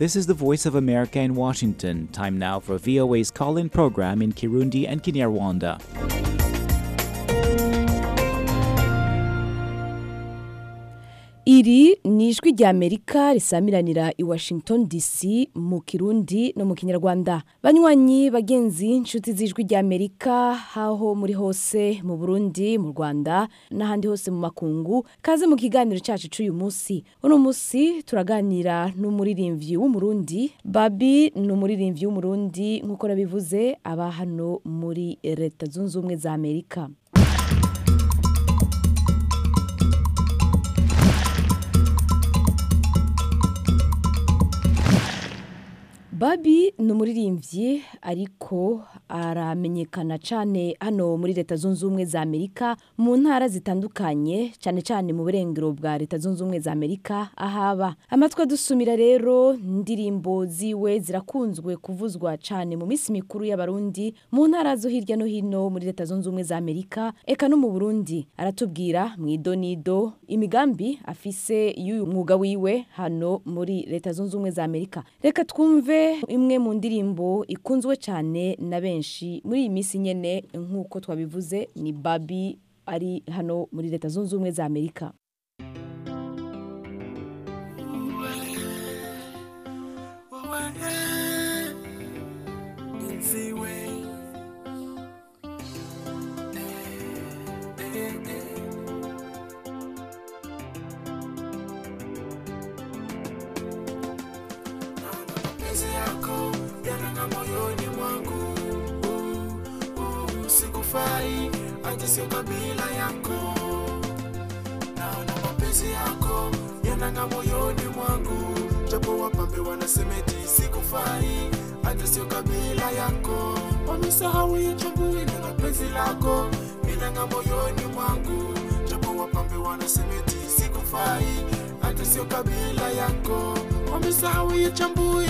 This is the Voice of America in Washington. Time now for VOA's call in program in Kirundi and Kinyarwanda. iri ni ijwi rya amerika risamiranira i washington dc mu kirundi no mu kinyarwanda banywanyi bagenzi inshuti z'ijwi rya amerika aho muri hose mu burundi mu rwanda n'ahandi hose mu makungu kaze mu kiganiro cyacu cy'uyu munsi uno munsi turaganira n'umuririmbyi w'umurundi babi ni umuririmbyi w'umurundi nk'uko nabivuze aba hano muri leta zunze ubumwe za amerika babi ni umuririmbyi ariko aramenyekana cyane hano muri leta zunze ubumwe za amerika mu ntara zitandukanye cyane cyane mu burengero bwa leta zunze ubumwe za amerika ahaba amatwi adusumira rero indirimbo ziwe zirakunzwe kuvuzwa cyane mu minsi mikuru y'abarundi mu ntara zo hirya no hino muri leta zunze ubumwe za amerika eka no mu burundi aratubwira mu idonido imigambi afise y'uyu mwuga wiwe hano muri leta zunze ubumwe za amerika reka twumve imwe mu ndirimbo ikunzwe cyane na benshi muri iyi minsi nyine nk'uko twabivuze ni babi ari hano muri leta zunze ubumwe za amerika mapenzi yako yananga moyoni mwangu uh, uh, sikufai hata sio kabila yako naona mapenzi yako yananga moyoni mwangu japo wapambe wanasemeti sikufai hata sio kabila yako wamesahau ichambui na penzi lako minanga moyoni mwangu japo wapambe wanasemeti sikufai hata sio kabila yako wamesahau ichambui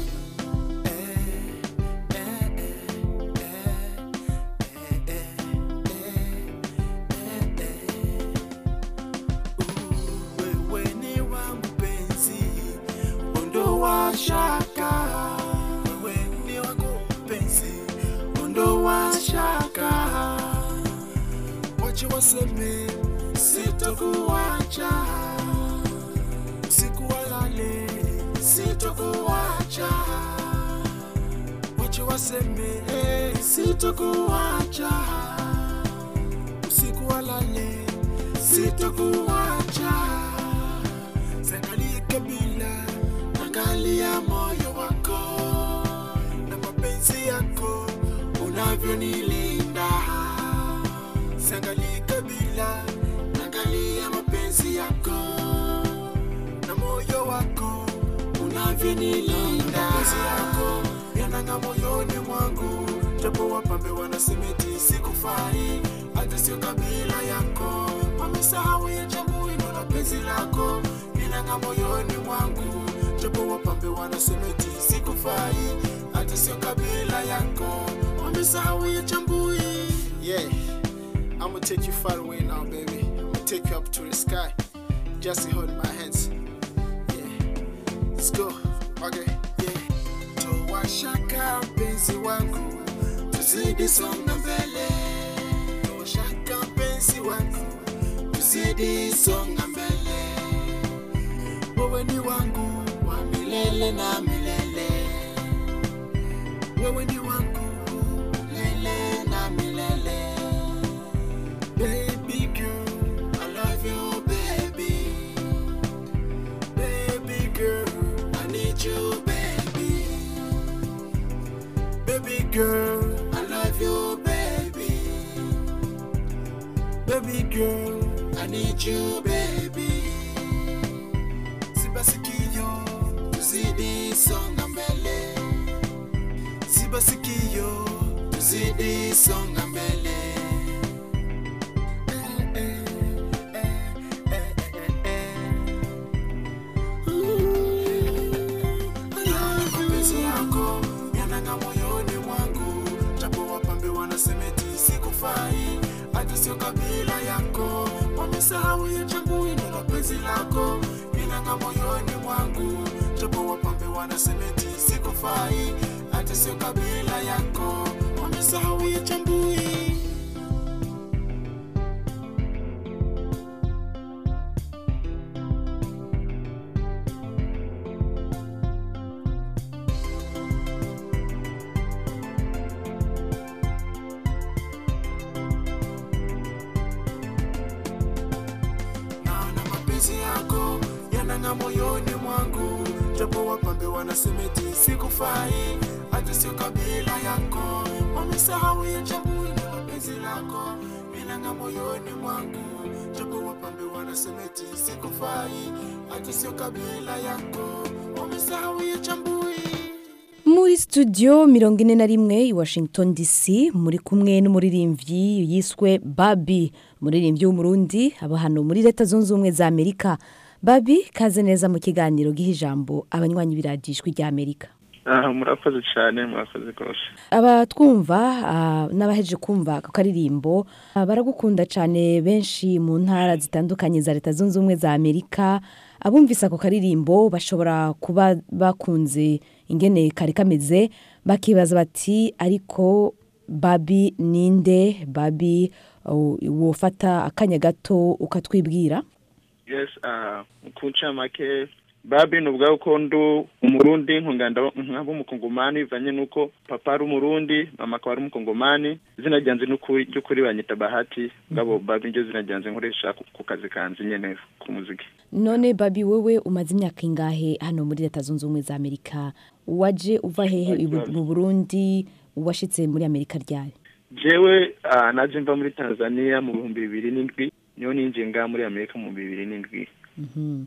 wewe ni wangu penzi ondoa shaka wewe ni wangu penzi ondoa shaka wache waseme sitokuacha usiku walale sitokuacha wache waseme sitokuacha usiku walale sitokuacha zangalie kabila angalia moyo wako na mapenzi yako unavyonilinda zangalie kabila angalia mapenzi yako na moyo wako unavyonilinda mapenzi yako yananga moyoni mwangu japo wapambe wanasemeti sikufai hata sio kabila yako wamesahau ya chambui na penzi lako linanga moyoni mwangu japo wapambe wanasemeti sikufai hata sio kabila yako wamesahau ya chambui yeah I'm gonna take you far away now, baby. I'm gonna take you up to the sky. Just hold my hands. Yeah. Let's go. Okay. Yeah. Toa shaka mpenzi wangu, tuzidi songa mbele. Toa shaka mpenzi wangu, tuzidi songa mbele. Wewe ni wangu wa milele na milele. Wewe ni wangu milele na milele. Baby girl, I love you, baby. Baby girl, I need you, baby. Baby girl, I love you, baby. Baby girl, I need you, baby. Sibasikio, tuzidi songa mbele. Sibasikio, tuzidi songa mbele. mapenzi yako yananga moyoni mwangu japo wapambe wanasemeti sikufai hata sio kabila yako wamesahau ya chambui na penzi lako inanga moyoni mwangu japo wapambe wanasema eti sikufai hata sio kabila yako wamesahau ya chambui naona mapenzi yako yanang'a moyoni mwangu japo wapambe wanasema eti sikufai hata sio kabila yako wamesahau ya chambui na mapenzi lako yanang'a moyoni mwangu japo wapambe wanasema eti sikufai hata sio kabila yako wamesahau ya chambui muri studio mirongo ine na rimwe i washington dc muri kumwe n'umuririmbyi yiswe babi umuririmbyi w'umurundi aba hano muri leta zunze ubumwe za amerika babi kaze neza mu kiganiro giha ijambo abanywanyi biradijwi rya amerika aha murakoze cyane murakoze rwose abatwumva ah, n'abaheje kumva ako karirimbo ah, baragukunda cyane benshi mu ntara zitandukanye za leta zunze ubumwe za amerika abumvise ako karirimbo bashobora kuba bakunze ingene kari kameze bakibaza bati ariko babi ninde babi uh, wofata akanya gato ukatwibwira yes aha ku ncamake babi ni ubwawe ko ndu umurundi nkunganda nkaba umukongomani bivanye n'uko papa ari umurundi mama akaba ari umukongomani izina ryanjye n'ukuri ry'ukuri banyita bahati ngabo babi niryo zina ryanjye nkoresha ku- ku kazi kanjye nyene ku muziki none babi wowe umaze imyaka ingahe hano muri leta zunze ubumwe za amerika waje uva hehe i Bu- mu burundi washitse muri amerika ryari jewe ah, naje mva muri tanzania mu bihumbi bibiri n'indwi niyo ninjiye ngaha muri amerika mu bihumbi bibiri n'indwi Mhm.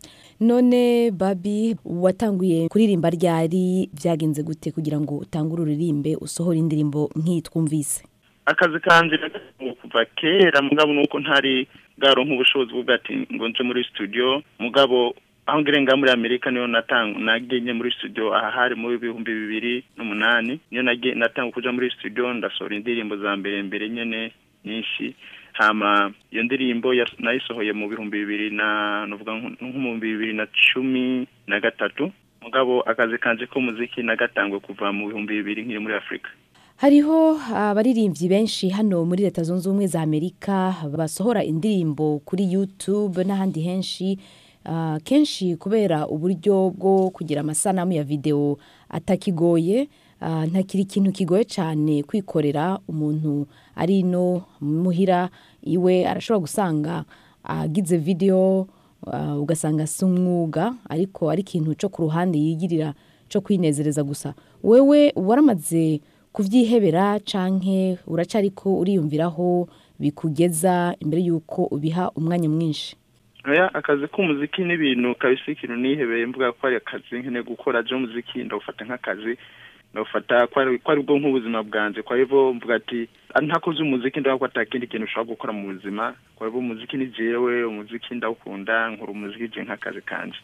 none babi watanguye kuririmba ryari byagenze gute kugira ngo utangure uririmbe usohore indirimbo nk'iyi twumvise akazi kanje nagatanguye kuva kera mugabo nuko ntari bwaronka ubushobozi bwo ati ngo nje muri studio mugabo aho ngire nga muri amerika niyo natang nagenye muri studio aha hari mu bihumbi bibiri n'umunani niyo nage natanga kuja muri studio ndasohora indirimbo za mbere mbere nyene nyinshi hama iyo ndirimbo yas- nayisohoye mu bihumbi bibiri na nuvuga nko nko mu bihumbi bibiri na cumi na gatatu mugabo akazi kanje k'umuziki nagatangwe kuva mu bihumbi bibiri nkiri muri afurika hariho abaririmbyi benshi hano muri leta zunze ubumwe za amerika basohora indirimbo kuri youtube n'ahandi henshi Ah, kenshi kubera uburyo bwo kugira amasanamu ya videwo atakigoye ah, ntakiri ikintu kigoye cyane kwikorera umuntu ari no muhira iwe arashobora gusanga agize videwo ah, ugasanga si umwuga ariko ari ikintu cyo ku ruhande yigirira cyo kwinezereza gusa wewe waramaze kubyihebera canke uracariko uriyumviraho bikugeza imbere y'uko ubiha umwanya mwinshi oya akazi k'umuziki ni ibintu kabisa ikintu nihebeye mvuga ko ari akazi nkeneye gukora je umuziki ndawufata nk'akazi ndawufata ko ari ko ari bwo nk'ubuzima bwanje kwa hivyo mvuga ati "Ah, ntakoze umuziki ndavuga ko atakindi kintu ushobora gukora mu buzima kwa hivyo umuziki ni jewe umuziki ndawukunda nkora umuziki je nk'akazi kanje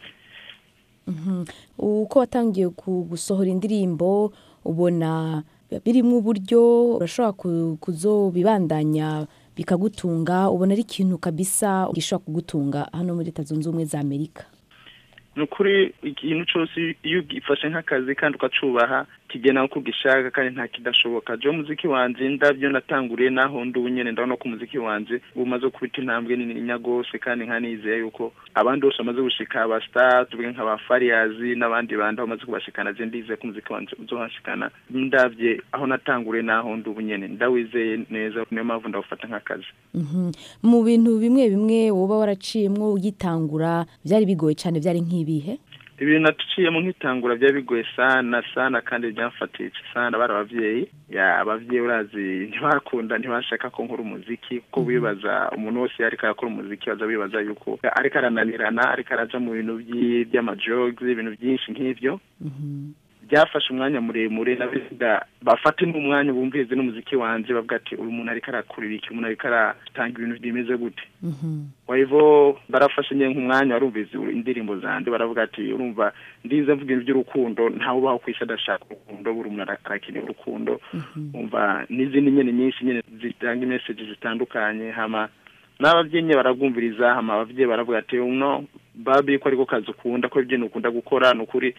uko watangiye ku- gusohora indirimbo ubona birimo uburyo urashobora ku- kuzobibandanya bikagutunga ubona ari ikintu kabisa gishobora kugutunga hano muri leta zunze ubumwe za amerika ni ukuri ikintu cyose iyo ugifashe nk'akazi kandi ukacubaha kigena uko ugishaka kandi nta kidashoboka je umuziki wanje ndavyo natanguriye naho ndi ubu nyene ndabona ko umuziki wanje umaze kubita intambwe nininya gose kandi nkanizeye yuko abandi bose bamaze gushika aba star tuvuge nk'aba fariyazi n'abandi bandi aho bamaze kubashikana je ndizeye ko umuziki wanje uzohashikana ndavye aho natanguriye naho ndi ubu nyene ndawizeye neza niyo mpamvu ndawufata nk'akazi Mhm. mu bintu bimwe bimwe woba waraciyemwo ugitangura byari bigoye cyane byari nk'ibihe ibintu natuciyemo nk'itangura byari bigoye sana sana kandi byamfatiye sana bari abavyeyi ya abavyeyi urazi ntibakunda ntibashaka ko nkora umuziki kuko bibaza umuntu wese ariko arakora umuziki baza bibaza yuko ariko arananirana ariko araja mu bintu by'i- by'amajogs ibintu byinshi nk'ivyo byafashe umwanya muremure nabiga bafate n'umwanya bumvirize n'umuziki wanje bavuga ati uyu muntu ariko arakurira iki umuntu ariko aratanga ibintu bimeze gute kwa hivyo barafashe nyine nk'umwanya warumvise indirimbo zanje baravuga ati urumva ndize mvuga ibintu by'urukundo ntawe ubaho ku isi adashaka urukundo buri umuntu ara- arakeneye urukundo umva n'izindi nyene nyinshi nyene zitanga imeseji zitandukanye hama n'abavyeyi nyene barabwumviriza hama abavyeyi baravuga ati no babi ko ariko kazi ukunda ko ibyo ukunda gukora ni ukuri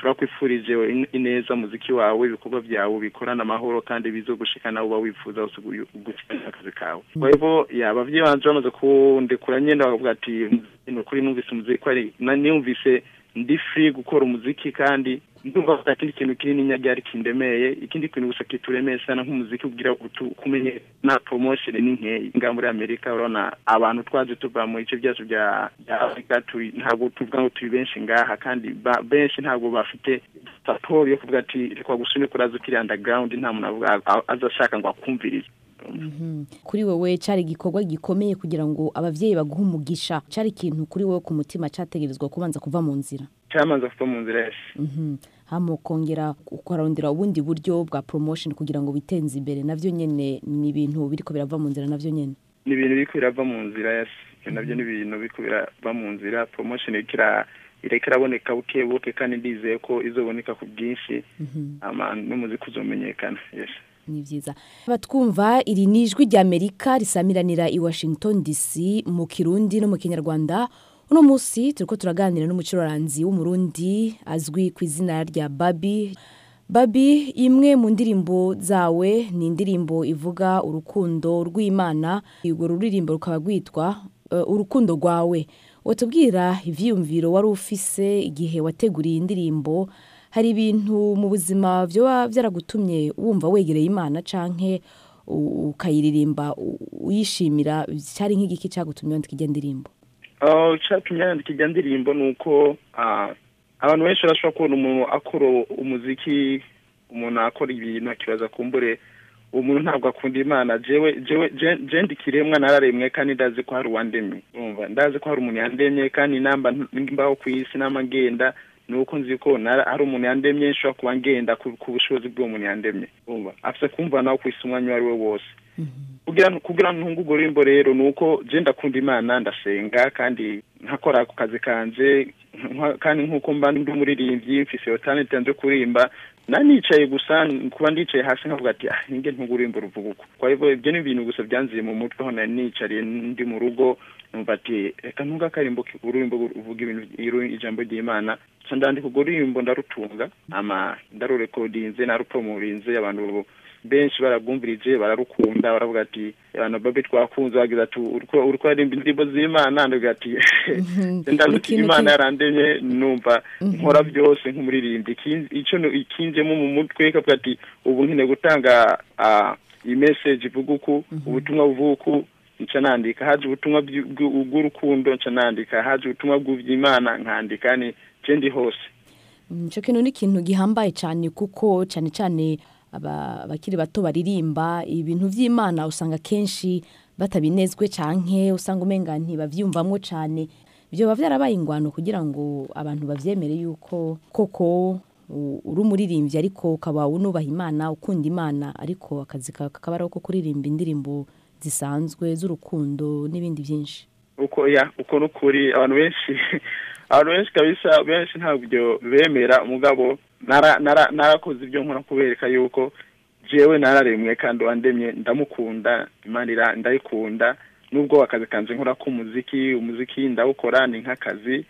turakwifurije in- ineza muziki wawe ibikorwa byawe bikorana amahoro kandi bizo gushikana uba wifuza hose gu- gushikana akazi kawe kwa hivyo ya abavyeyi banje bamaze kundekura nyene bakavuga ati ni ukuri numvise umuziki ko ari na- niyumvise ndi free gukora umuziki kandi ndumva ko ikindi kintu kinini nyagyari kindemeye ikindi kintu gusa kituremeye sana nk'umuziki ubwira utu- kumenye na promotion ni nkeyi nga muri amerika urabona abantu twaje tuva mu bice byacu bya bya afurika turi ntabwo tuvuga ngo turi benshi ngaha kandi ba- benshi ntabwo bafite support yo kuvuga ati reka gusune kuraza ukiri underground nta muntu avuga a- aza ashaka ngo akumvirize Mhm. kuri wowe cyari igikorwa gikomeye kugira ngo abavyeyi baguhe umugisha cyari ikintu kuri wowe ku mutima cyategerezwa kubanza kuva mu nzira cyamaze kuva mu nzira yose Mhm. hama ukongera ukarondera ubundi buryo bwa promotion kugira ngo witenze imbere navyo nyene ni ibintu biriko birava mu nzira navyo nyene ni ibintu biriko birava mu nzira yose Ivyo navyo ni ibintu biriko birava mu nzira promotion iriko ira- iriko iraboneka buke buke kandi ndizeye ko izoboneka ku bwinshi ama n'umuziki uzomenyekana yes ni byiza batwumva iri ni ijwi ry'amerika risamiranira i washington dc mu kirundi no mu kinyarwanda uno munsi turiko turaganira n'umucururanzi w'umurundi azwi ku izina rya babi babi imwe mu ndirimbo zawe ni indirimbo ivuga urukundo rw'imana urwo ruririmbo rukaba rwitwa eh, urukundo rwawe watubwira ivyiyumviro wari ufise igihe wateguriye indirimbo hari ibintu mu buzima byoba byaragutumye wumva wegereye imana canke u- ukayiririmba u- uyishimira cyari nk'igiki cyagutumye wandika ijya ndirimbo Oh, icatumye yandika ijya ndirimbo ni uko ah, abantu benshi barashobora kubona umuntu akora umuziki umuntu akora ibintu akibaza kumbure uwo muntu ntabwo akunda imana jewe jewe je- je ndi kiremwa nararemwe kandi ndazi ko hari uwandemye urumva ndazi ko hari umuntu yandemye kandi namba mbaho ku isi nama ngenda ni uko nzi ko nara- hari umuntu yandemye nshobora kuba ngenda ku ku bushobozi bw'uwo muntu yandemye urumva afise kumva nawe ku isi umwanya uwo ari we wose kugira kugira ntunge urwo rurimbo rero ni uko je ndakunda imana ndasenga kandi nkakora ku kazi kanje nka- kandi nk'uko mba ndi umuririmbyi mfise iyo talent nje kurimba nanicaye gusa kuba ndicaye hasi nkavuga ati ah ninge ntunge ururimbo ruvuga uko kwa hivyo ibyo ni ibintu gusa byanziye mu mutwe aho nari nicariye ndi mu rugo numva ati reka ntunge akarimbo ki- ururimbo ruvuga ibintu iru- ijambo ry'imana ca ndandika urwo rurimbo ndarutunga ama ndarurekodinze narupromorinze abantu benshi barabwumvirije bararukunda baravuga ati abantu babe twakunze bagize ati uriko uriko aririmba indirimbo z'imana ndavuga ati ndazi ko Ikintu imana ki- yarandemye numva nkora byose nk'umuririmbyi Ikin- ico no- ikinjemo mu mutwe kavuga ati ubu nkeneye gutanga ah, iyi message ivuga uku ubutumwa buvuga uku nca nandika haje ubutumwa bw'u- bw'u- bw'urukundo nca nandika haje ubutumwa bw'ivy'imana nkandika ni je ndi hose Mm, ico kintu ni ikintu gihambaye cyane kuko cyane cyane aba- abakiri bato baririmba ibintu by'imana usanga kenshi batabinezwe canke usanga umenga ntibavyumvamwo cyane byoba byarabaye ingwano kugira ngo abantu bavyemere yuko koko u- uri umuririmbyi ariko ukaba unubaha imana ukunda imana ariko akazi kawe kakaba ari ako kuririmba indirimbo zisanzwe z'urukundo n'ibindi byinshi uko ya uko nukuri abantu benshi abantu benshi kabisa benshi ntabwo bemera umugabo nara nara narakoze ibyo nkora kubereka yuko jewe nararemwe kandi wandemye ndamukunda imana ira- ndayikunda nubwo akazi kanje nkora k'umuziki umuziki ndawukora ni nk'akazi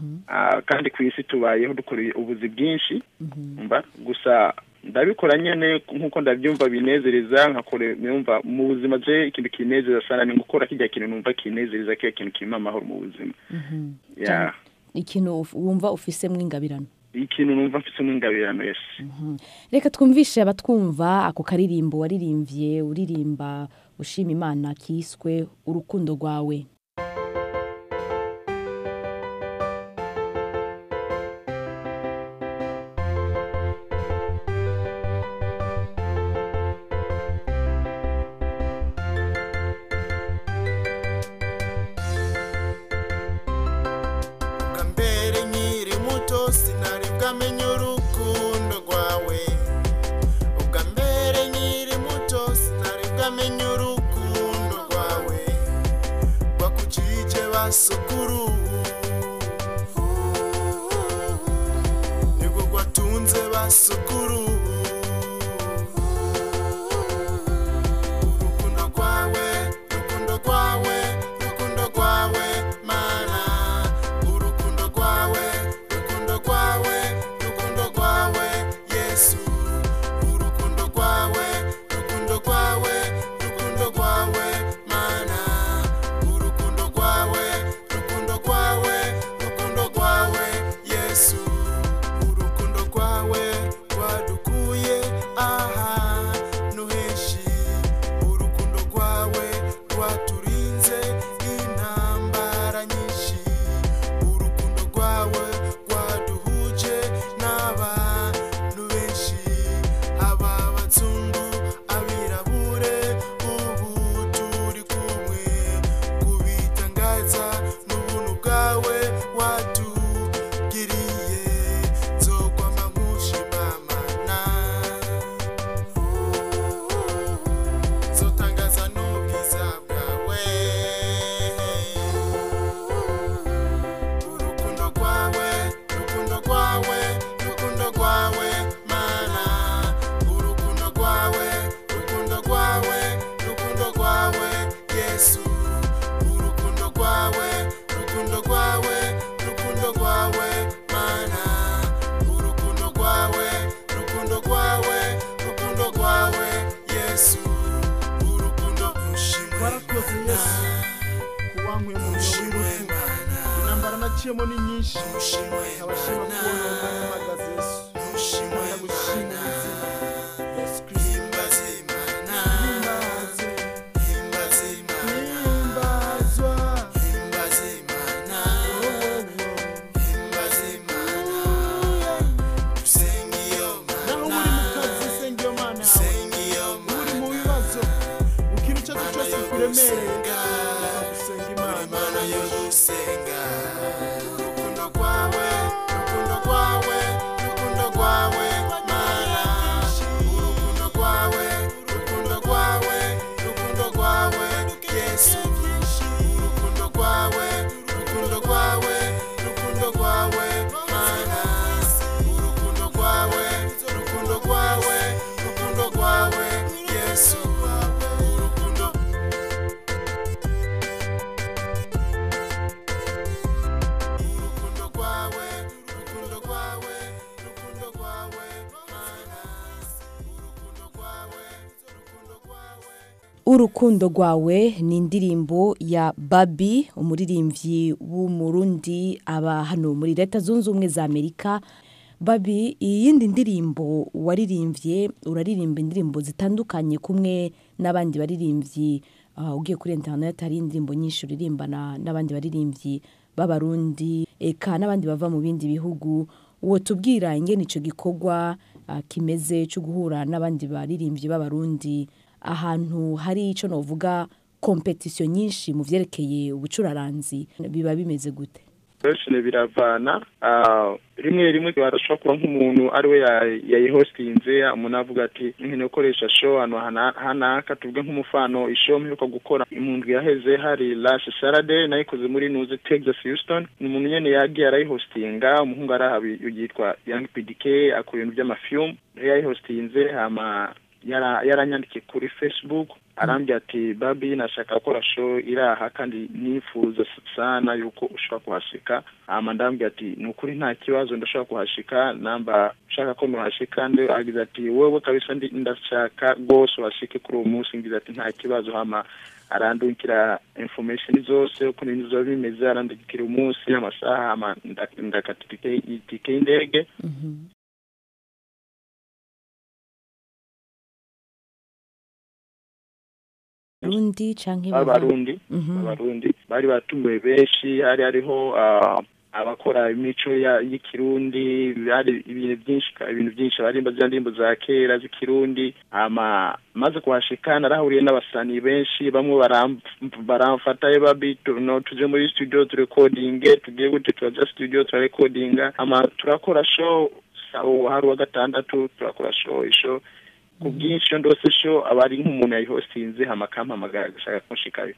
Ah, kandi ku isi tubayeho dukora ubuzi bwinshi mba gusa ndabikora nyene nk'uko ndabyumva binezereza nkakora numva mu buzima je ikintu kinezeza sana ni gukora kijya kintu numva kinezereza kiya kintu kimpa amahoro mu buzima ya ikintu uf- wumva ufisemwo ingabirano ikintu numva mfise n'ingabirano yes reka twumvishe abatwumva ako karirimbo waririmbye uririmba ushima imana kiswe urukundo rwawe ubwa mbere nkiri muto sinari bwamenye urukundo rwawe ubwa mbere nkiri muto sinari bwamenye urukundo rwawe rwakucije basukuru nibwo rwatunze basukuru urukundo rwawe urukundo rwawe urukundo rwawe mana urukundo rwawe urukundo rwawe urukundo wankuye mu myobo y'urupfu intambara naciyemo ni nyinshi abashima kubona umwanya uhagaze yesu ndagushimira izina yesu kirisito himbaze himbazwa naho uri mu kazi senga iyo mana yawe uri mu bibazo mu kintu icyo ari cyo cyose kikuremereye gusenga imana urukundo rwawe urukundo rwawe urukundo rwawe mana urukundo rwawe urukundo rwawe urukundo rwawe yesu urukundo rwawe urukundo rwawe urukundo rwawe mana urukundo rwawe urukundo rwawe urukundo rwawe yesu urukundo urukundo rwawe urukundo rwawe urukundo rwawe mana urukundo rwawe urukundo rwawe urukundo rwawe ni indirimbo ya babi umuririmbyi w'umurundi aba hano muri leta zunze ubumwe za amerika babi iyindi ndirimbo waririmbye uraririmba indirimbo zitandukanye kumwe n'abandi baririmbyi ah, ugiye kuri interineti hari indirimbo nyinshi uririmbana n'abandi baririmbyi b'abarundi eka n'abandi bava mu bindi bihugu uwo tubwira ingene icyo gikorwa ah, kimeze cyo guhura n'abandi baririmbyi b'abarundi ahantu hari icyo navuga kompetisiyo nyinshi mu byerekeye ubucuraranzi biba bimeze gute benshi biravana ah, rimwe rimwe barashobora kuba nk'umuntu ari we ya- yayihostinze umuntu avuga ati nkene gukoresha show ahantu hana- hanaka tuvuge nk'umufano ishow mperuka gukora impundu yaheze hari Lash Saturday nayikoze muri Nuze Texas Houston ni umuntu nyene yagiye arayihostinga umuhungu arahabi yitwa Young PDK akora ibintu by'amafilm yayihostinze hama yara- yaranyandikiye kuri Facebook arambwira ati babi nashaka gukora show iri aha kandi nifuza sana yuko ushobora kuhashika hama ndambwira ati ni ukuri nta kibazo ndashobora kuhashika namba ushaka ko nuhashika ndi agize ati wewe kabisa ndi ndashaka rwose uhashike kuri uwo munsi ngize ati nta kibazo hama arandungikira information zose uko ibintu biba bimeze arandungikira umunsi amasaha hama nda- ndakata itike- itike y'indege rundi canke bava- abarundi Mhm. abarundi bari batumiwe benshi hari hariho ah, abakora imico ya- y'ikirundi hari ibintu byinshi ibintu byinshi barimba za ndirimbo za kera z'ikirundi ama maze kuhashika narahuriye n'abasani benshi bamwe baram- baramfata babi tu- no tuje muri studio turekodinge tugiye gute turaja studio turarekodinga ama turakora show sawo hari uwa gatandatu turakora show isho ku bwinshi iyo ndose show aba ari nk'umuntu yayihostinze hama akampamagara agashaka kunshikayo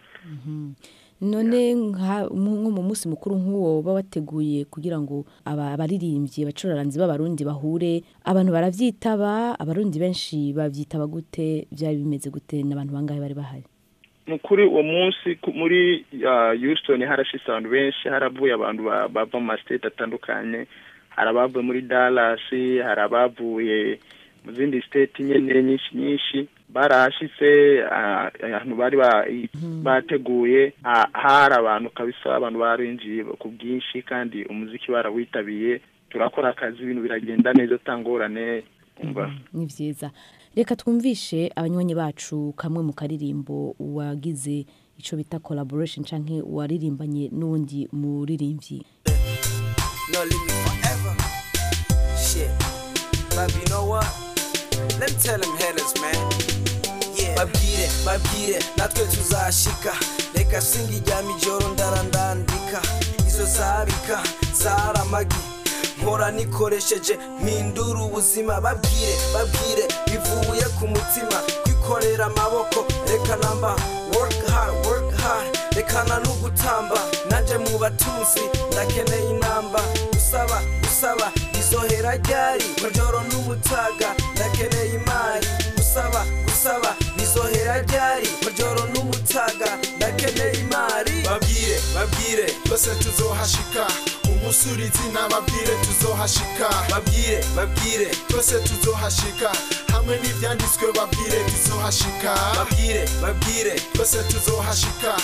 none nka- mu- nko mu munsi mukuru nk'uwo uba wateguye kugira ngo aba- abaririmbyi abacuraranzi b'abarundi bahure abantu baravyitaba abarundi benshi bavyitaba gute byaba bimeze gute n'abantu bangahe bari bahari ni kuri uwo munsi ku- muri ah, Houston harashitse abantu benshi haravuye abantu ba- bava mu mastate atandukanye hari abavuye muri Dallas hari abavuye mu zindi state nyene nyinshi nyinshi barahashitse ah, ahantu bari ba- bateguye ah, hari abantu kabisa abantu barinjiye ku bwinshi kandi umuziki barawitabiye turakora akazi ibintu biragenda neza atangorane umva ni vyiza reka twumvishe abanywanyi bacu kamwe mu karirimbo wagize ico bita collaboration canke waririmbanye n'uwundi muririmbyi No leave me forever. Shit. But you know what? Let me tell them haters, man. Yeah. Babwire, babwire, natwe tuzashika. Reka singa ijya mijoro ndarandandika. Izo zabika, zaramagi. Mpora nikoresheje mpindura ubuzima babwire babwire bivuye ku mutima kwikorera amaboko reka namba work hard work hard rekana no gutamba nanje mu batunzi ndakeneye inamba gusaba gusaba izohera ryari majoro n'ubutaga ndakeneye imari gusaba gusaba bizohera ryari majoro n'ubutaga ndakeneye imari babwire babwire twese tuzohashika umusurizi n'ababwire tuzohashika babwire babwire twese tuzohashika hamwe n'ibyanditswe babwire tuzohashika babwire babwire twese tuzohashika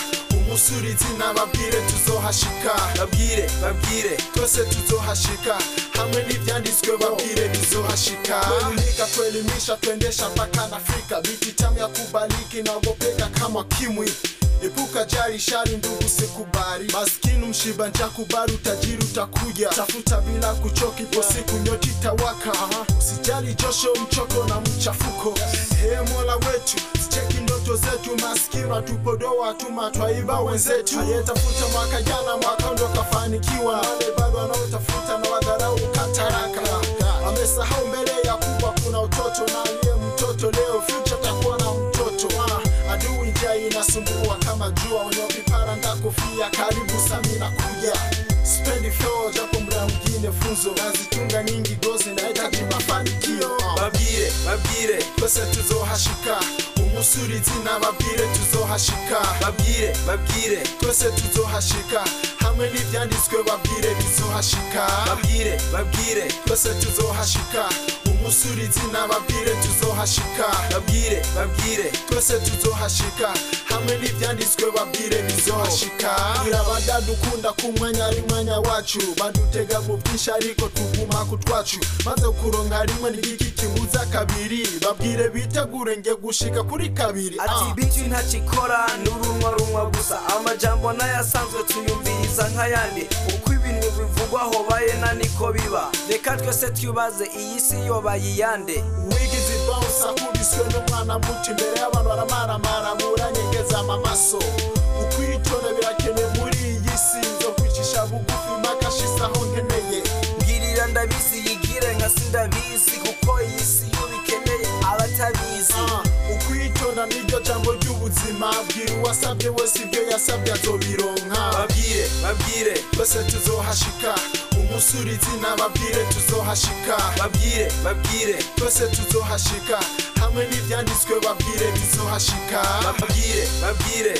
umusurizi nababwire tuzohashika babwire babwire twese tuzohashika hamwe n'ivyanditswe babwire bizohashika kuelimika kuelimisha tuendesha mpaka na Afrika biti tamu ya kubaliki naogopeka kama kimwi Epuka jari shari ndugu sikubali maskini mshiba nja kubali utajiri utakuja tafuta bila kuchoka ipo siku nyoti tawaka usijali josho mchoko na mchafuko Ee mola wetu sicheki ndoto zetu maskini tupodoa tuma twaiba wenzetu aliyetafuta mwaka jana mwaka ndo kafanikiwa wale bado wanaotafuta na wadharau kataraka amesahau mbele ya kubwa kuna utoto na aliye mtoto leo future takuwa na mtoto ah, adui njia inasumbua kama jua wenye vipara ndakofia karibu sami na kuja spendi flow japo mda mwingine funzo nazitunga nyingi gozi nahitaji mafanikio ah. babwire babwire twese tuzohashika umusurizi nababwire tuzohashika babwire babwire twese tuzohashika hamwe n'ivyanditswe babwire bizohashika babwire babwire twese tuzohashika umusurizi nababwire tuzohashika babwire babwire twese tuzohashika hamwe n'ivyanditswe babwire bizohashika gira badadukunda ku mwanya ari mwanya wacu badutega mu bwinshi ariko tuguma ku twacu maze kuronka rimwe n'igiki kibuza kabiri babwire bitegure nge gushika kuri kabiri ati ah. biti ntakikora n'urunwa runwa gusa amajambo n'ayasanzwe tuyumviriza nk'ayandi uko ibintu bivugwa hobaye na niko biba reka twese twibaze iyi si yobaye iyande wigize ibawusa akubiswe n'umwana muto imbere y'abantu baramaramara muranyegeza amamaso ukwitonda birakenewe muri iyi si nzo kwicisha bugufi makashisaho nkeneye mbwirira ndabizi yigire nka sindabizi kuko iyi si yo bikeneye abatabizi Ah, ukwitonda niryo jambo ry'ubuzima bwira uwasabye wese ibyo yasabye azobironka babwire babwire twese tuzohashika umusurizi nababwire tuzohashika babwire babwire twese tuzohashika hamwe n'ivyanditswe babwire bizohashika babwire babwire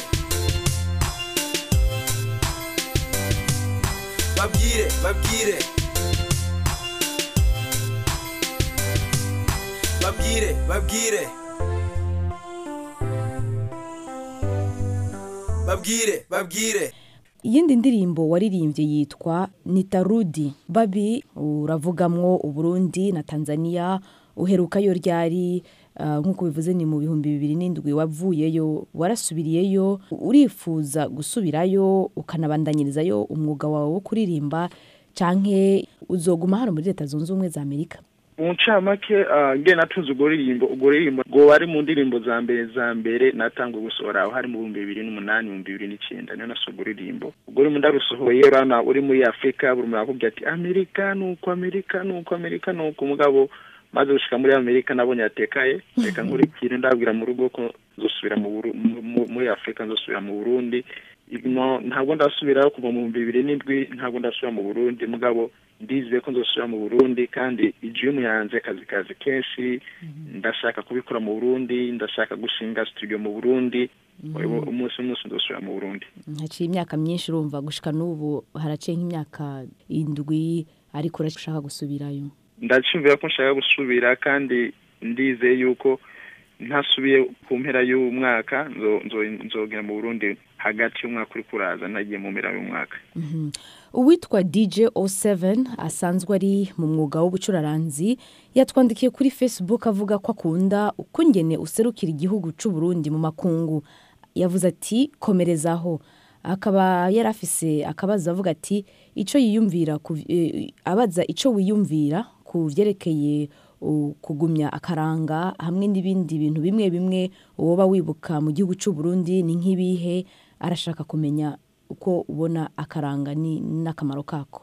babwire babwire babwire babwire babwire babwire iyindi ndirimbo waririmbye yitwa nitarudi babi uravugamwo uburundi na tanzania uherukayo ryari ah, nk'uko bivuze ni mu bihumbi bibiri n'indwi wavuyeyo warasubiriyeyo urifuza gusubirayo ukanabandanyirizayo umwuga wawe wo kuririmba canke uzoguma hano muri leta zunze ubumwe za amerika mu ncamake ah, nge natunze urwo ruririmbo urwo ruririmbo rwo wari mu ndirimbo za mbere za mbere natangwe gusohora aho hari mu bihumbi bibiri n'umunani ibihumbi bibiri n'icyenda niyo nasohoye urwo ruririmbo urwo rurimo ndarusohoye urabona uri muri afurika buri muntu arakubwira ati amerika ni uko amerika ni uko amerika ni uko umugabo maze gushika muri amerika nabonye yatekaye reka nkurikire ndabwira mu rugo ko nzosubira mu Buru- mu- mu- muri afurika nzosubira mu burundi No, ntabwo ndasubirayo kuva mu bihumbi bibiri n'indwi ntabwo ndasubira mu burundi mugabo ndizeye ko nzosubira mu burundi kandi igihugu yanze akazi kazi kenshi ndashaka kubikora mu burundi ndashaka gushinga studio mu burundi umunsi umunsi nzosubira mu burundi haciye imyaka myinshi urumva gushika n'ubu haraciye nk'imyaka indwi ariko urashaka gusubirayo ndacumvira ko nshaka gusubira kandi ndizeye yuko ntasubiye ku mpera y'umwaka nzo- nzo- nzogera mu burundi hagati y'umwaka uri kuraza ntagiye mu mpera y'umwaka Mhm. uwitwa dj o7 asanzwe ari mu mwuga w'ubucuraranzi yatwandikiye kuri facebook avuga ko akunda ukungene userukira igihugu cy'u Burundi mu makungu yavuze ati komerezaho akaba yari afise akabazo avuga ati icyo yiyumvira ku- eh, abaza icyo wiyumvira ku byerekeye u- kugumya akaranga hamwe n'ibindi bintu bimwe bimwe woba wibuka mu gihugu cy'u Burundi ni nk'ibihe arashaka kumenya uko ubona akaranga ni- n'akamaro kako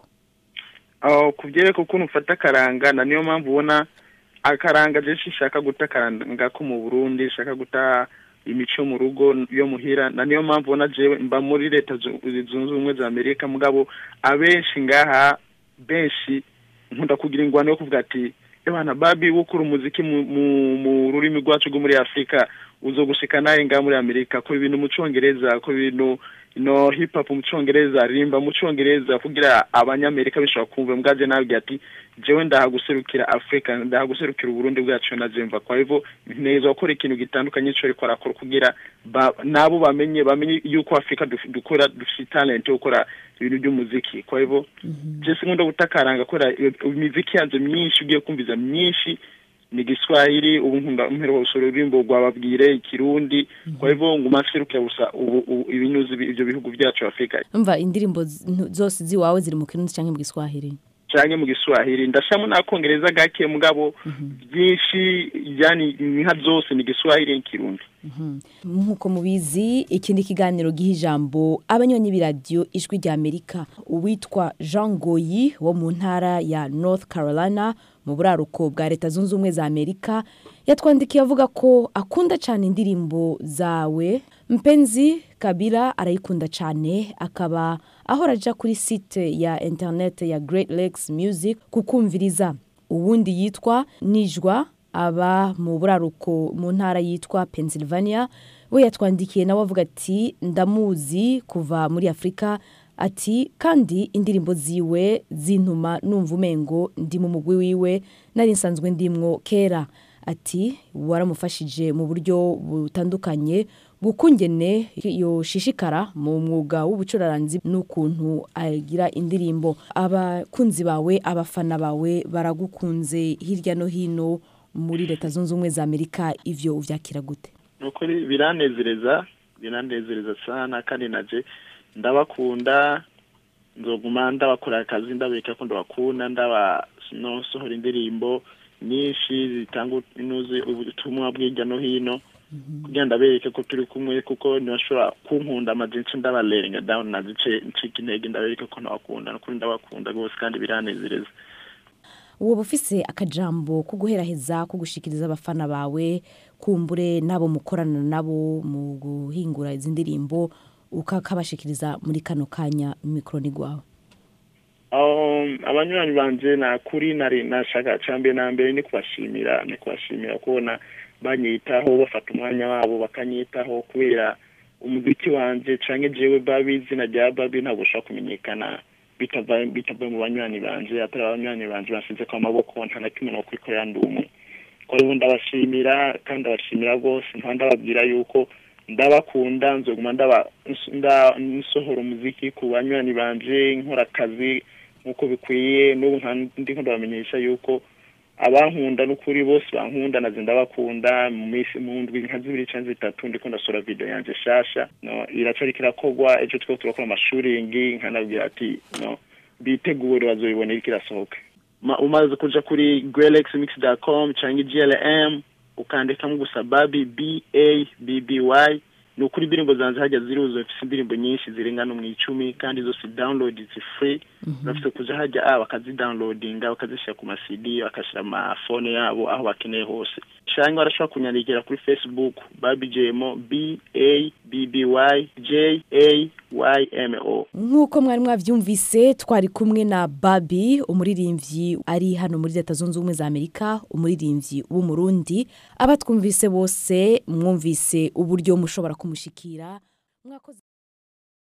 aho ku byereka ukuntu ufata akaranga na niyo mpamvu ubona akaranga jenshi nshaka guta akaranga ko mu burundi nshaka guta imico mu rugo yo muhira na niyo mpamvu ubona jewe mba muri leta zu- zunze ubumwe za amerika mugabo abenshi ngaha benshi nkunda kugira ingwano yo kuvuga ati ebana babi wukura umuziki mu, mu, mu rurimi rwacu rwo muri afurika uzogushika naye ngaha muri amerika ko ibintu mu congereza ko ibintu no hip hop mu cyongereza aririmba mu cyongereza kugira abanyamerika bishobora kumva mbwaje nabwiye ati jewe ndahaguserukira afrika ndahaguserukira uburundi bwacu na jemva kwa hivyo neza gukora ikintu gitandukanye cyo ariko arakora kugira ba, nabo bamenye bamenye yuko afrika duf- dukora dufite talent yo gukora ibintu by'umuziki kwa hivyo jesi nkunda gutakaranga kubera iyo- imiziki yanze myinshi ugiye kumviza myinshi ni giswahili ubu nkunda mperuka gusura ururirimbo rwababwire ikirundi kwa hivyo nguma nserukira gusa ubu ubu ibinyuzi bi- ibyo bihugu byacu afrika umva indirimbo z- ntu- zose ziwawe ziri mu kirundi cyangwa mu giswahili canke mu giswahili ndashamo n'akongereza gake mugabo byinshi yani nka zose ni giswahili n'ikirundi nk'uko mubizi iki ni ikiganiro giha ijambo abanywanyi b'iradiyo ijwi rya amerika uwitwa jean goyi wo mu ntara ya north carolina mu buraruko bwa leta zunze ubumwe za amerika yatwandikiye avuga ko akunda cyane indirimbo zawe mpenzi kabira arayikunda cyane akaba ahora aja kuri site ya interinete ya great lakes music kukumviriza uwundi yitwa nijwa aba mu buraruko mu ntara yitwa pennsylvania we yatwandikiye nawe avuga ati ndamuzi kuva muri afurika ati kandi indirimbo ziwe zintuma numva umengo ndi mu mugwi wiwe nari nsanzwe ndimwo kera ati waramufashije mu buryo butandukanye bw'ukungene yoshishikara mu mwuga w'ubucuraranzi n'ukuntu agira indirimbo abakunzi bawe abafana bawe baragukunze hirya no hino muri leta zunze ubumwe za amerika ivyo uvyakira gute nukuri biranezereza biranezereza sana kandi naje ndabakunda nzoguma ndabakorera akazi ndabereka ko ndabakunda ndaba nosohora indirimbo nyinshi zitanga inuzi ubutumwa bw'irya no hino kugira ndabereke ko turi kumwe kuko ntibashobora kunkunda amazinshi ndabarenga down nazice ncika intege ndabereke ko ntabakunda nukuri ndabakunda rwose kandi biranezereza woba ufise akajambo ko guheraheza ko gushikiriza abafana bawe kumbure n'abo mukorana nabo mu guhingura izi ndirimbo ukakabashikiriza muri kano kanya mikoro ni gwawe Um, abanywanyi banje nakuri nari nashaka cambe na mbere ni kubashimira ni kubashimira kubona banyitaho bafata umwanya wabo bakanyitaho kubera umuziki wanje canke jewe babi izina rya babi ntabwo ushobora kumenyekana bitava bitavuye mu banywanyi banje atari abanywanyi banje bansize ku maboko nta na kimwe no kwikorera ndi umwe ko ubu ndabashimira kandi ndabashimira rwose nkaba ndababwira yuko ndabakunda nzoguma ndaba nda- nsohora umuziki ku banywanyi banje nkora akazi nk'uko bikwiye n'ubu nka ndiko ndabamenyesha yuko abankunda n'ukuri bose bankunda naze ndabakunda mu minsi mu ndwi nka zibiri canke zitatu ndiko ndasora video yanje shasha no iracariko irakorwa ejo twiko turakora amashuringi nkanabwira ati no bitegure bazoyibona iriko irasohoka Ma- umaze kuja kuri grelexmix.com canke glm ukandikamo gusa babi b a b b y ni ukuri indirimbo zanjye hajya ziruzuye mfite indirimbo nyinshi zirenga no mu icumi kandi zose download zi free urafite kuja hajya ah, bakazidownloadinga bakazishyira ku masidi bakashyira amafone yabo aho bakeneye hose cyangwa barashobora kunyandikira kuri facebook babi jmo b a b b y j a y m o nk'uko mwari mwabyumvise twari kumwe na babi umuririmbyi ari hano muri leta zunze ubumwe za amerika umuririmbyi w'umurundi abatwumvise bose mwumvise uburyo mushobora kumushikira mwakoze